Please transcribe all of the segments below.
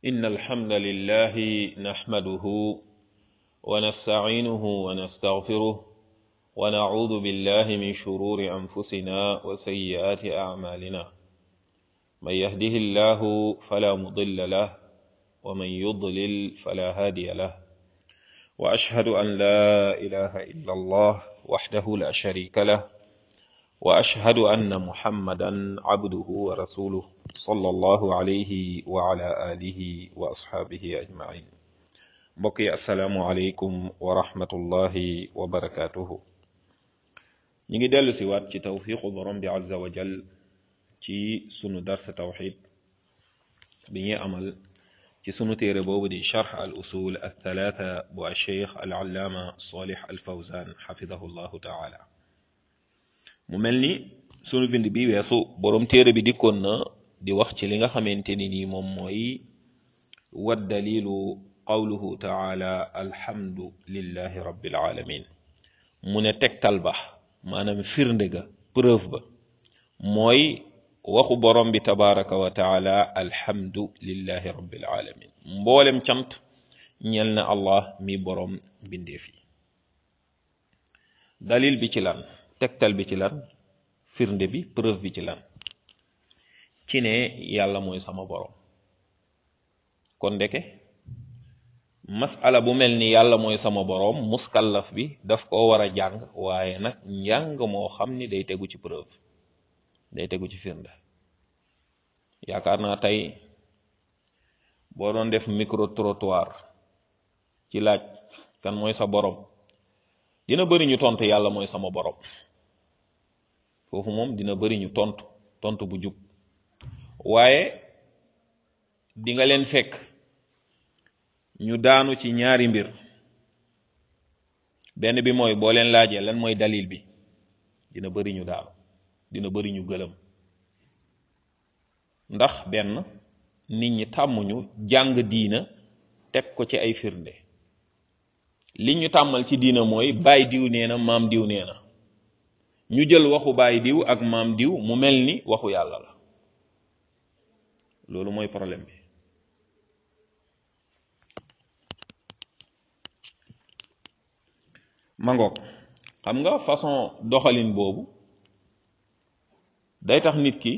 إن الحمد لله نحمده ونستعينه ونستغفره ونعوذ بالله من شرور أنفسنا وسيئات أعمالنا من يهده الله فلا مضل له ومن يضلل فلا هادي له وأشهد أن لا إله إلا الله وحده لا شريك له وأشهد أن محمدا عبده ورسوله صلى الله عليه وعلى آله وأصحابه أجمعين mbokk asalaamu aleykum wa rahmatullahi wa barakaatuhu ñi ngi dellu si waat ci tawfiqu borom bi azza wa jal ci sunu darsa tawxid bi ñuy amal ci sunu téere boobu di charx al usul al thalaatha bu alcheikh al allaama salih al fawzan xafidahu llahu taala mu mel ni sunu bind bi weesu borom téere bi dikkoon na di wax ci li nga xamante ni nii moom mooy wa dalilu qawluhu taala alhamdu lillahi rabbil alamin mu ne tegtal ba maanaam firnde ga preuve ba mooy waxu borom bi tabaraka wa taala alhamdu lillahi rabbil alamin mboolem cant ñel na allah mi borom bindeef yi dalil bi ci lan tegtal bi ci lan firnde bi preuve bi ci lan ci ne yàlla mooy sama borom kon ndeke masala bu mel ni yàlla mooy sama boroom muskallaf bi daf ko war a jàng waaye nag njàng moo xam ni day tegu ci preuve day tegu ci firnde yaakaar naa tey boo doon def micro trottoir ci laaj kan mooy sa boroom dina bëri ñu tontu yàlla mooy sama boroom foofu moom dina bëri ñu tontu tontu bu jub waaye di nga leen fekk ñu daanu ci ñaari mbir benn bi mooy boo leen laajee lan mooy dalil bi dina bëri ñu daanu dina bëri ñu gëlëm ndax benn nit ñi tàmmuñu jàng diina teg ko ci ay firnde li ñu tàmmal ci diina mooy baay diw nee na maam diw nee na ñu jël waxu baay diw ak maam diw mu mel ni waxu yàlla la loolu mooy problème bi mangoog xam nga façon doxalin boobu day tax nit ki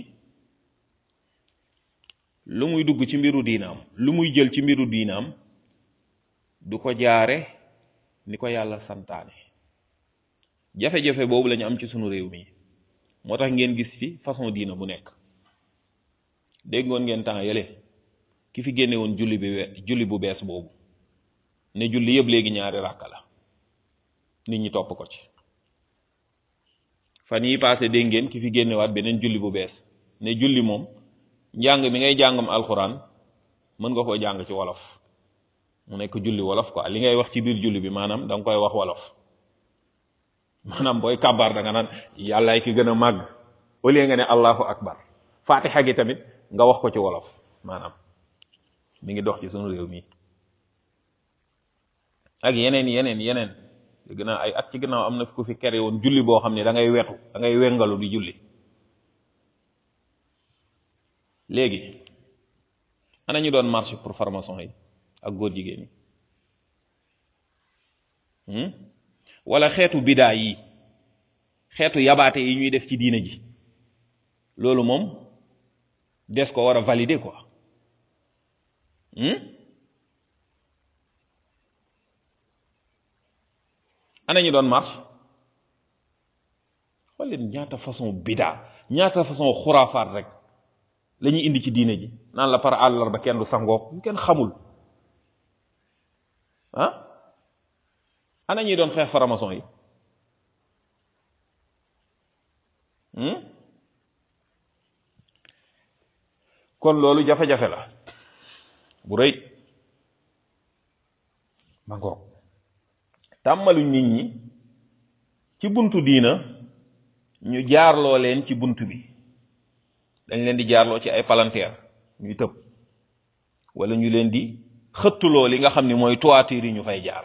lu muy dugg ci mbiru diinaam lu muy jël ci mbiru diinaam du ko jaare ni ko yàlla santaane jafe-jafe boobu lañu am ci sunu réew mi moo tax ngeen gis fi façon diina bu nekk dégg ngoon ngeen temps yële ki fi génne woon julli bi julli bu bees boobu ne julli yëpp léegi ñaari ràkka la nit ñi topp ko ci fan yi passé dégg ngeen ki fi génnewaat beneen julli bu bees ne julli moom njàng mi ngay jàngam alxuraan mën nga koo jàng ci wolof mu nekk julli wolof quoi li ngay wax ci biir julli bi maanaam da nga koy wax wolof maanaam booy kàbbaar da nga naan yàllaay ki gën a màgg au lieu nga ne allahu akbar fatiha gi tamit nga wax ko ci wolof maanaam mi ngi dox ci sunu réew mi ak yeneen yeneen yeneen dégg naa ay at ci gannaaw am na ku fi kere woon julli boo xam ne da ngay wetu da ngay wengalu di julli léegi ana ñu doon marché pour formation yi ak góor jigéen yi wala xeetu bidaa yi xeetu yabaate yi ñuy def ci diina ji loolu moom des ko war a valider quoi ana ñu doon marche xool leen ñaata façon bidaa ñaata façon xuraafaat rek la ñuy indi ci diine ji naan la par àllarba kenn du sangook ñu kenn xamul ah ana ñuy doon xeex faramason yi kon loolu jafe-jafe la bu rëy ma ngoog tàmmaluñ nit ñi ci buntu diina ñu jaarloo leen ci bunt bi dañ leen di jaarloo ci ay palanteer ñuy tëb wala ñu leen di xëttuloo li nga xam ni mooy toiture yi ñu fay jaar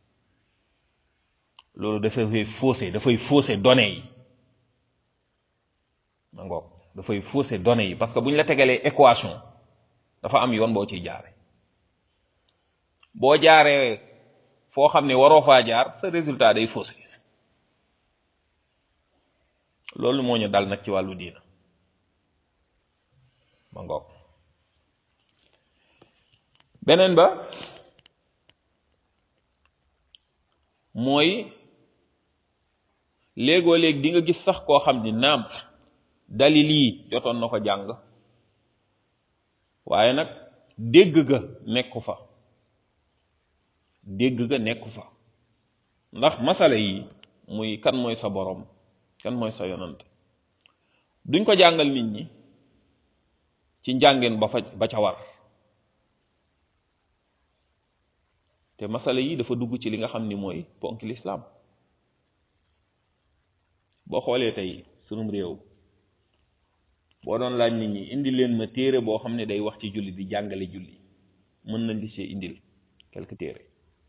loolu dafay faussé dafay faussé données yi ngoog dafay fausser données yi parce que bu ñu la tegalee équation dafa am yoon boo ciy jaare boo jaaree foo xam ne waroo faa jaar sa résultat day faussé loolu moo ñu dal nag ci wàllu diina ma ngoog beneen ba mooy léegoo léeg di nga gis sax koo xam ni naam dalil yi jotoon na ko jàng waaye nag dégg ga nekku fa dégg ga nekku fa ndax masala yi muy kan mooy sa borom kan mooy sa yonant duñ ko jàngal nit ñi ci njàngeen ba fa ba ca war te masala yi dafa dugg ci li nga xam ni mooy ponk lislaam boo xoolee tey sunum réew boo doon laaj nit ñi indi leen ma téere boo xam ne day wax ci julli di jàngale julli mën nañ di ci indil quelque téere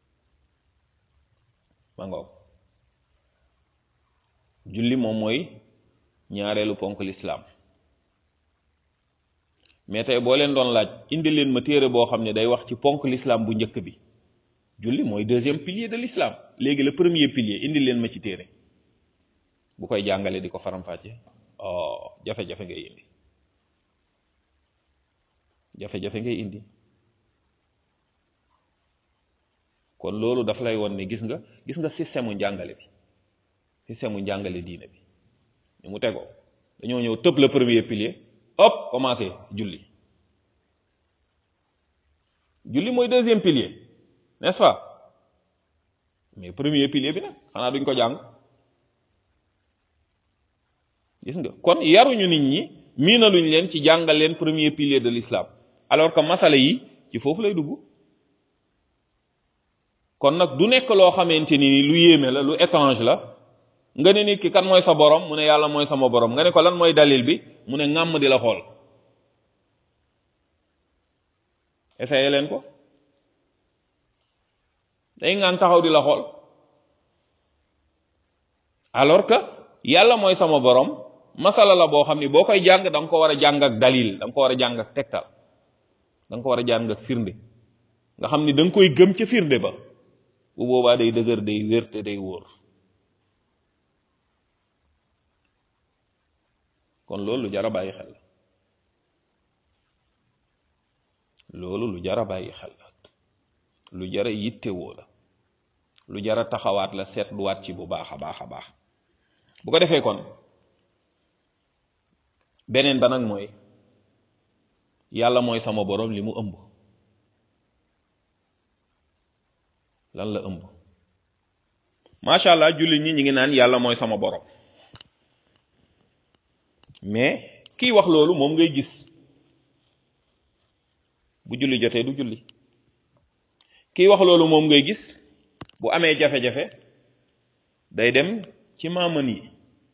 ma ngoog julli moom mooy ñaareelu ponk lislaam mais tey boo leen doon laaj indi leen ma téere boo xam ne day wax ci ponk lislaam bu njëkk bi julli mooy deuxième pilier de l'islam léegi le premier pilier indi leen ma ci téere bu koy jàngale di ko faram-fàcce oh jafe-jafe ngay indi jafe-jafe ngay indi kon loolu daf lay won ne gis nga gis nga système mu njàngale bi système mu njàngale diine bi ni mu tegoo dañoo ñëw tëb le premier pilier hop commencé julli julli mooy deuxième pilier n'est-ce pas mais premier pilier bi nag xanaa duñ ko jàng gis nga kon yaruñu nit ñi miinaluñ leen ci jàngal leen premier pilier de l'islam alors que masala yi ci foofu lay dugg kon nag du nekk loo xamante ni lu yéeme la lu étrange la nga ne nit ki kan mooy sa borom mu ne yàlla mooy sama borom nga ne ko lan mooy dalil bi mu ne ŋàmm di la xool essayé leen ko day ngaan taxaw di la xool alors que yàlla mooy sama borom masala la boo xam ni boo koy jàng da nga ko war a jàng ak dalil da nga ko war a jàng ak tegtal da nga ko war a jàng ak firnde nga xam ni da nga koy gëm ca firnde ba bu boobaa day dëgër day wér te day wóor kon loolu lu jar a bàyyi xel loolu lu jar a bàyyi xel lu jar a yittewoo la lu jar a taxawaat la seetluwaat ci bu baax a baax a baax bu ko defee kon beneen ba nag mooy yàlla mooy sama borom li mu ëmb lan la ëmb macha allah jullit ñi ñi ngi naan yàlla mooy sama borom mais kiy wax loolu moom ngay gis bu julli jotee du julli kiy wax loolu moom ngay gis bu amee jafe-jafe day dem ci maamën yi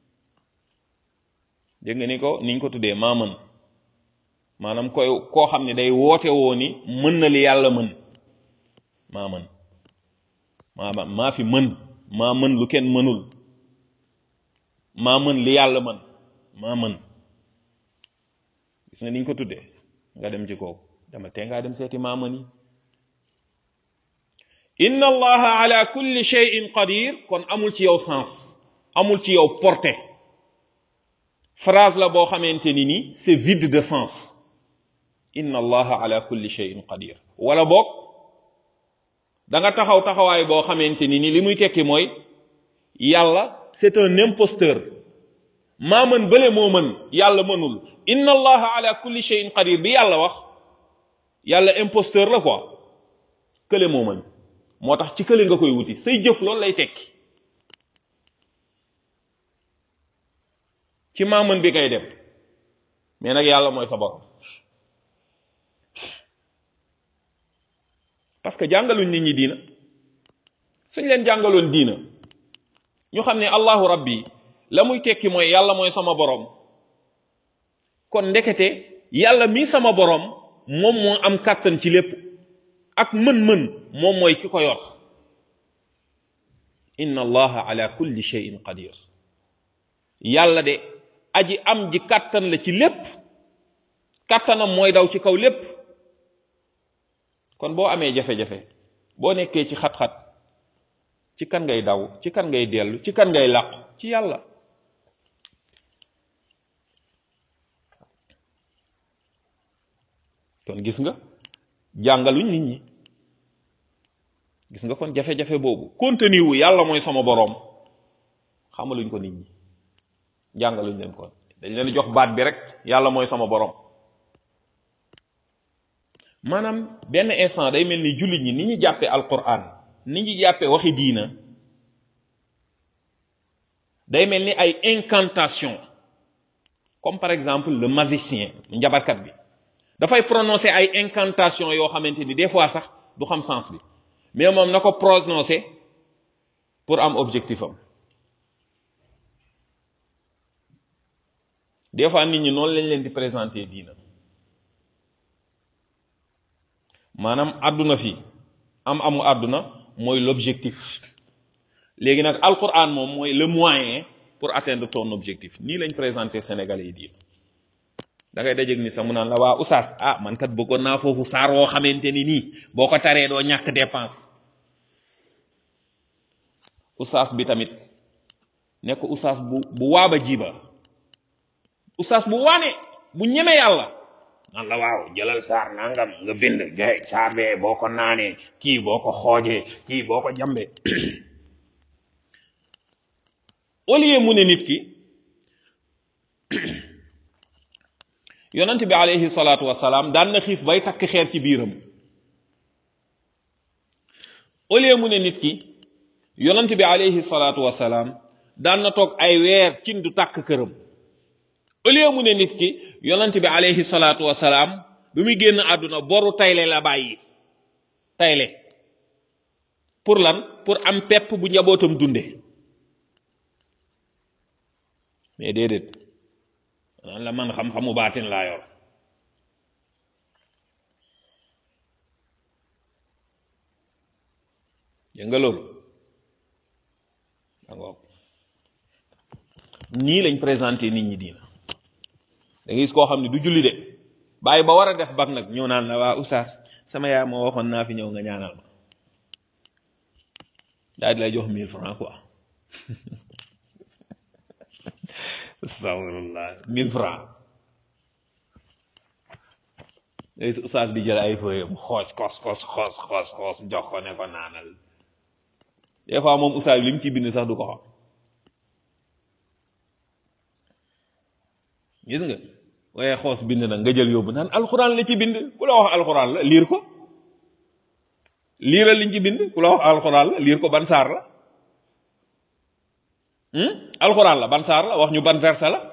dégg nga ni ko niñ ko tuddee maamën maanaam koy koo xam ne day woote woo ni mën na li yàlla mën maa mën maa maa fi mën maa mën lu kenn mënul maa mën li yàlla mën maa mën gis nga niñ ko tuddee nga dem ci kooku dama tee ngaa dem seeti maa mën yi inna allaha ala kulli shay'in qadir kon amul ci yow sens amul ci yow portée phrase la boo xamante ni ni c'est vide de sens inna allaha ala kulli shay'in qadir wala boog da nga taxaw taxawaay boo xamante ni ni li muy tekki mooy yàlla c'est un imposteur maa mën bële moo mën yàlla mënul inna allaha ala kulli shay'in qadir bi yàlla wax yàlla imposteur la quoi kële moo mën moo tax ci kële nga koy wuti say jëf loolu lay tekki ci maamën bi ngay dem mais nag yàlla mooy sa borom parce que jàngaluñ nit ñi diina suñ leen jàngaloon diina ñu xam ne allahu rabbi la muy tekki mooy yàlla mooy sama borom kon ndekete yàlla mii sama borom moom moo am kàttan ci lépp ak mën-mën moom mooy ki ko yor inna allaha ala kulli shay'in qadir yàlla de aji am ji kàttan la ci lépp kàttanam mooy daw ci kaw lépp kon boo amee jafe-jafe boo nekkee ci xat-xat ci kan ngay daw ci kan ngay dellu ci kan ngay làqu ci yàlla kon gis nga jàngaluñ nit ñi gis nga kon jafe-jafe boobu contenu wu yàlla mooy sama boroom xamaluñ ko nit ñi jàngaluñ leen kon dañ leen jox baat bi rek yàlla mooy sama boroom maanaam benn instant day mel ni jullit ñi ni ñu jàppee alquran ni ñu jàppee waxi diina day mel ni ay incantation comme par exemple le magicien njabarkat bi dafay prononcer ay incantation yoo xamante ni des fois sax du xam sens bi mais moom na ko prononcer pour am objectif am des fois nit ñi noonu lañ leen di présenter diina maanaam àdduna fi am amu àdduna mooy l'objectif léegi nag alquran moom mooy le moyen pour atteindre ton objectif nii lañ présenté Sénégalais yi diina da ngay dajeeg ni sax mu naan la waa oustaz ah man kat bëggoon naa foofu saar woo xamante ni nii boo ko taree doo ñàkk dépense oustaz bi tamit nekk oustaz bu bu waaba jiba oustaz bu waane bu ñeme yàlla nan la waaw jëlal saar nangam nga bind gay saar bee boo ko naanee kii boo ko xoojee kii boo ko jambee au lieu mu ne nit ki yonent bi alayhi salaatu wasalaam daan na xiif bay takk xeer ci biiram au lieu mu ne nit ki yonent bi alayhi salaatu wasalaam daan na toog ay weer cin du tàkk këram au lieu mu ne nit ki yonent bi alayhi salaatu wasalaam bi muy génn àdduna boru tayle la bàyyi tayle pour lan pour am pepp bu njabootam dunde mais déedéet naan la man xam-xamu baatin laa yor dégg nga loolu dangoog nii lañ présenté nit ñi diina da ngay gis koo xam ne du julli de bàyyi ba war a def bag nag ñëw naan la waa oustaz sama yaay moo waxoon naa fi ñëw nga ñaanal ma daal di lay jox mille francs quoi astafirullah mille francs léegi si oustaz bi jël ay feuilles xoos xos xos xos xos xos jox ko ne ko naanal des fois moom oustaz bi li mu ci bind sax du ko xam gis nga waaye xoos bind nag nga jël yóbbu naan alxuraan la ci bind ku la wax alxuraan la liir ko liiral liñ ci bind ku la wax alxuraan la liir ko ban saar la alxuraan la ban saar la wax ñu ban verset la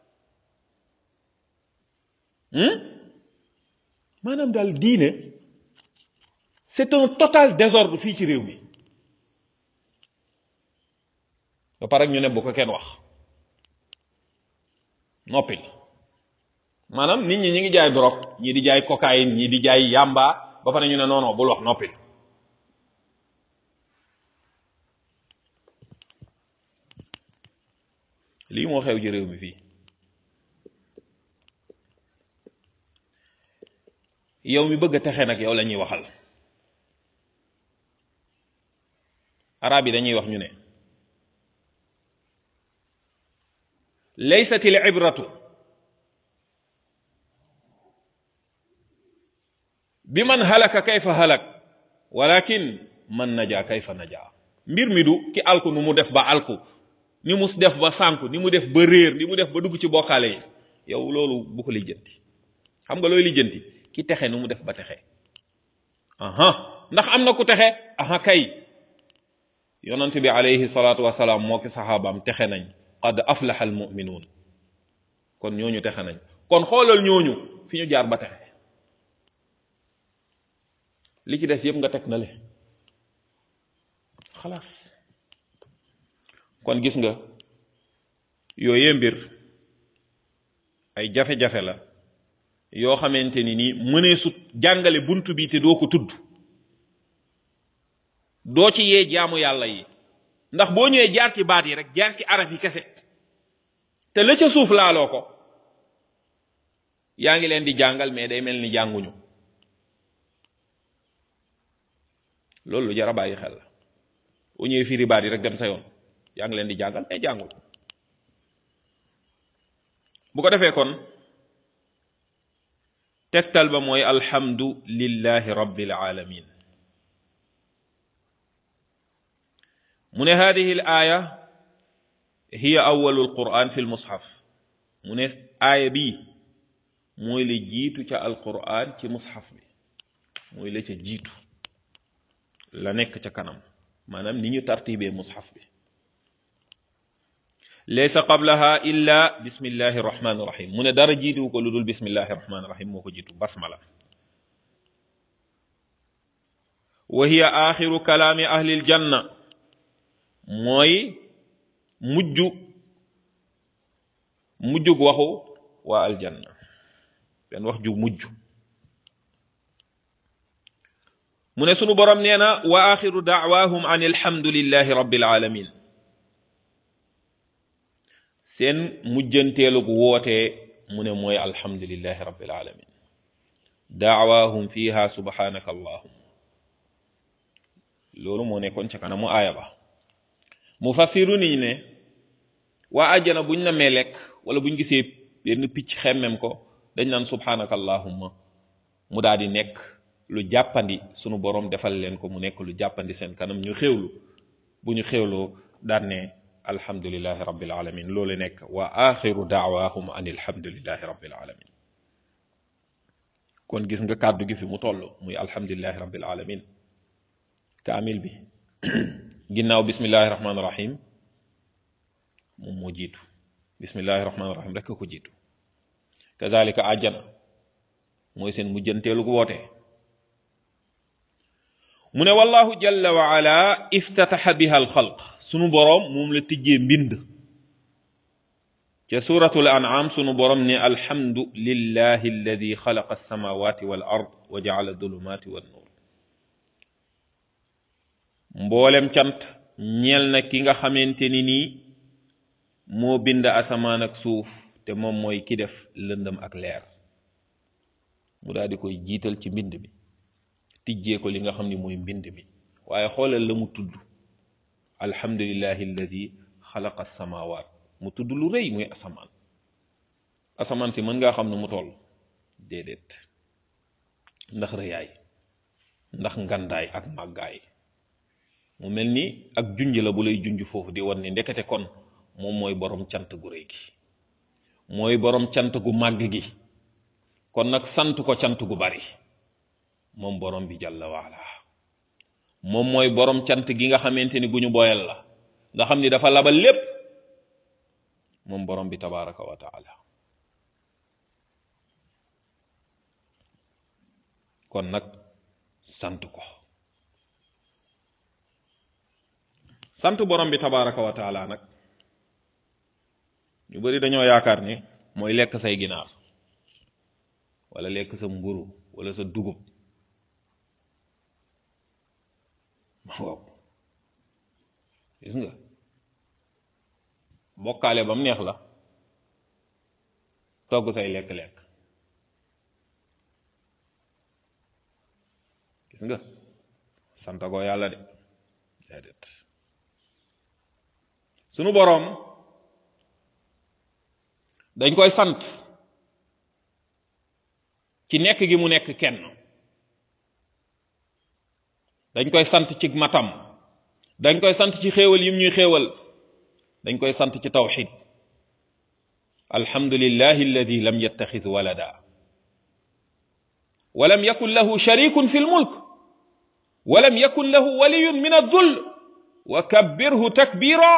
maanaam daal diine c'est un total désordre fii ci réew mi ba pare ñu ne bu ko kenn wax noppil maanaam nit ñi ñi ngi jaay drogue ñii di jaay cocaïne ñii di jaay yamba ba pare ñu ne non non bul wax noppil lii moo xew ci réew mi fii yow mi bëgg a texe nag yow la ñuy waxal arab yi dañuy wax ñu ne laysat al ibratu bi man halaka kayfa halak walakin man naja kayfa naja mbir mi du ki alku nu mu def ba alku ni mu def ba sànku ni mu def ba réer ni mu def ba dugg ci bokkaale yi yow loolu bu ko lijjanti xam nga looy lijjanti ki texe nu mu def ba texe aha ndax am na ku texe aha kay yonent bi alayhi salaatu wasalaam moo ki saxaabaam texe nañ qad aflaha al muminuun kon ñooñu texe nañ kon xoolal ñooñu fi ñu jaar ba texe li ci des yëpp nga teg na le xalaas kon gis nga yooyee mbir ay jafe-jafe la yoo xamante ni nii mënee sut jàngale buntu bi te doo ko tudd doo ci yee jaamu yàlla yi ndax boo ñëwee jaar ci baat yi rek jaar ci araf yi kese te la ca suuf laaloo ko yaa ngi leen di jàngal mais day mel ni jànguñu loolu lu jar a bàyyi xel la bu ñëwee firi baat yi rek dem sa yoon yaa ngi leen di jàngal mais jàngul bu ko defee kon tegtal ba mooy alhamdu lillahi rabbil alamin mu ne hadihi al aya hiya awalu alquran fi lmushaf mu ne aaya bii mooy la jiitu ca alquran ci mushaf bi mooy la ca jiitu la nekk ca kanam maanaam ni ñu tartibee mushaf bi laysa qablaha illa bismillahi rahmani rahim mu ne dara jiituwu ko lu dul bismillahi rahmani rahim moo ko jiitu basmala wa hiya axiru kalaami ahli aljanna mooy mujj mujjug waxu waa aljanna benn wax ju mujj mu ne sunu borom nee na wa axiru daawahum an alhamdulillahi rabbil alamin seen mujjanteelug wootee mu ne mooy alhamdulillahi rabbil alamin daawahum fiha subhanaka allahum loolu moo nekkoon ca kanamu aaya ba mufassiru niñ ne waa àjjana buñ na mee lekk wala buñ gisee benn picc xemmem ko dañ naan subhanaka allahumma mu daal di nekk lu jàppandi sunu borom defal leen ko mu nekk lu jàppandi seen kanam ñu xéwlu bu ñu xéwloo daan ne alhamdulillahi rabbil alamin loolu nekk wa axiru daawahum an alhamdulillahi rabbil alamin kon gis nga kàddu gi fi mu toll muy alhamdulillahi rabbil alamin kaamil bi ginnaaw bismillahi rahmaani rahim moom moo jiitu bismillahi rahmaani rahim rek ko jiitu kazalika àjjana mooy seen mujjanteelu gu woote mu ne wallahu jalla wa ala iftataxa biha alxalq sunu boroom moom la tijjee mbind ca suratul an'am sunu boroom ne alhamdu lillahi alladi xalaqa alsamawati wal ard wa jaala adulumati wan nur mboolem cant ñeel na ki nga xamante ni nii moo bind asamaan ak suuf te moom mooy ki def lëndëm ak leer mu daal di koy jiital ci mbind mi tijjee ko li nga xam ni mooy mbind mi waaye xoolal la mu tudd alhamdulillahi alladi xalaqa samawaat mu tudd lu rëy muy asamaan asamaan si mën ngaa xam ne mu toll déedéet ndax rëyaay ndax ngandaay ak màggaay mu mel ni ak junj la bu lay junj foofu di wan ni ndekete kon moom mooy borom cant gu rëy gi mooy borom cant gu màgg gi kon nag sant ko cant gu bari moom borom bi jàlla waala moom mooy borom cant gi nga xamante ni gu ñu boyal la nga xam ni dafa labal lépp moom borom bi tabaraka wa taala kon nag sant ko sant borom bi tabaraka wa taala nag ñu bari dañoo yaakaar ni mooy lekk say ginaar wala lekk sa mburu wala sa dugub waaw gis nga bokkaale ba mu neex la togg say lekk-lekk gis nga sant ko yàlla de déedéet sunu boroom dañ koy sant ci nekk gi mu nekk kenn dañ koy sant ci matam dañ koy sant ci xéewal yim ñuy xéewal dañ koy sant ci tawxid alhamdulillahi alladi lam yattaxid walada walam yakun lahu sharikun fi lmulk walam yakun lahu waliyun min addull wa kabbirhu takbira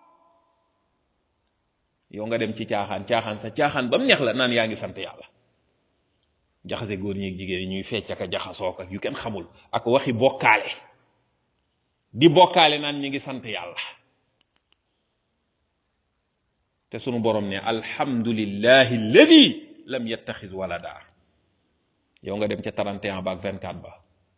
yow nga dem ci caaxaan caaxaan sa caaxaan ba mu neex la naan yaa ngi sant yàlla jaxase góor ñeeg jigéen ñuy fecc ak jaxasoo ak yu kenn xamul ak waxi bokkaale di bokkaale naan ñu ngi sant yàlla te sunu borom ne alhamdulillahi alladi lam yattaxis walada yow nga dem ca 31 ba ak 24 ba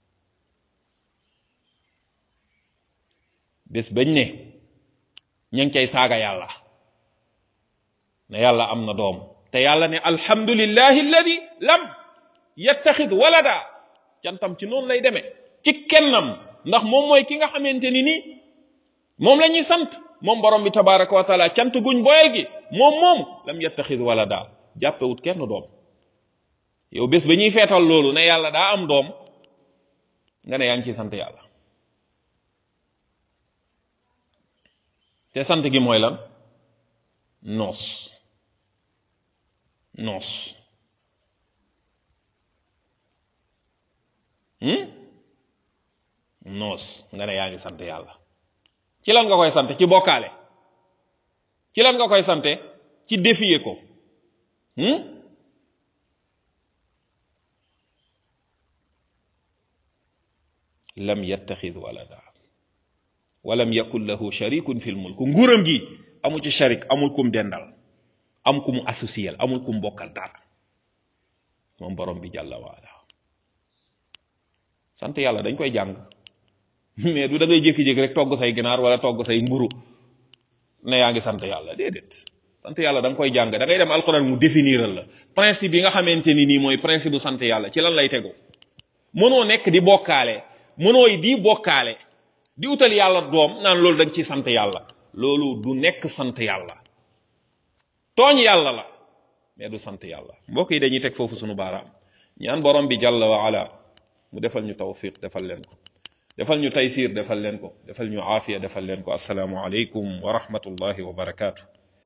bés bañ ne ña ngi cay saaga yàlla ne yàlla am na doom te yàlla ne alhamdulillahi alladi lam yattaxid walada cantam ci noonu lay demee ci kennam ndax moom mooy ki nga xamante ni ni moom la ñuy sant moom borom bi tabaraka wa taala cant guñ boyal gi moom moom lam yattaxid wala daa jàppewut kenn doom yow bés ba ñuy feetal loolu ne yàlla daa am doom nga ne yaa ngi ciy sant yàlla te sant gi mooy lan noos noos noos nga ne yaa ngi sant yàlla ci lan nga koy sant ci bokkaale ci lan nga koy sante ci défier ko lam yattaxid walada walam yakun lahu sharikun fil mulk nguuram gi amu ci sharik amul kum dendal am ku mu associel amul ku mu bokkal dara moom borom bi jàlla waala sant yàlla dañ koy jàng mais du da ngay jékki-jékki rek togg say ginaar wala togg say mburu ne yaa ngi sant yàlla déedéet sant yàlla da nga koy jàng da ngay dem alxuraan mu définiral la principe yi nga xamante ni nii mooy principe bu sant yàlla ci lan lay tegu mënoo nekk di bokkaale mënoo di bokkaale di utal yàlla doom naan loolu da nga ciy sant yàlla loolu du nekk sant yàlla tooñ yàlla la mais du sant yàlla mbokk yi dañuy teg foofu sunu baaraam ñaan borom bi jàlla wa ala mu defal ñu tawfiq defal leen ko defal ñu taysir defal leen ko defal ñu aafiya defal leen ko asalaamu aleykum wa rahmatullahi wa barakaatu